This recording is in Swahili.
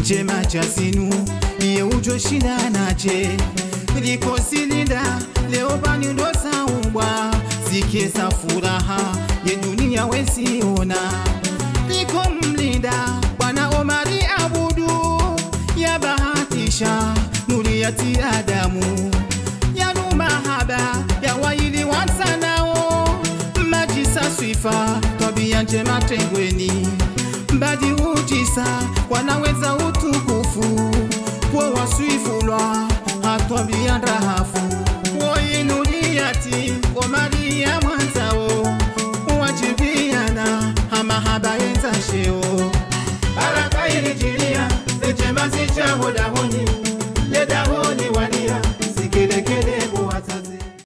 chema cha sinu iye ujo shida nache likosilinda leo bani ndo saumbwa zikiesa furaha ye dunia wesiona liko mlinda bwana omari abudu ya bahatisha nuri ya tiadamu yanu mahaba ya waili wansanao majisa swifa tabia njema tengweni mbadi ujisa wanaweza utukufu kwa waswifulwa hatwambia ndahafu woinuliyati omaria mwanzao wajibiana amahaba yenzasheo baraka ilijilia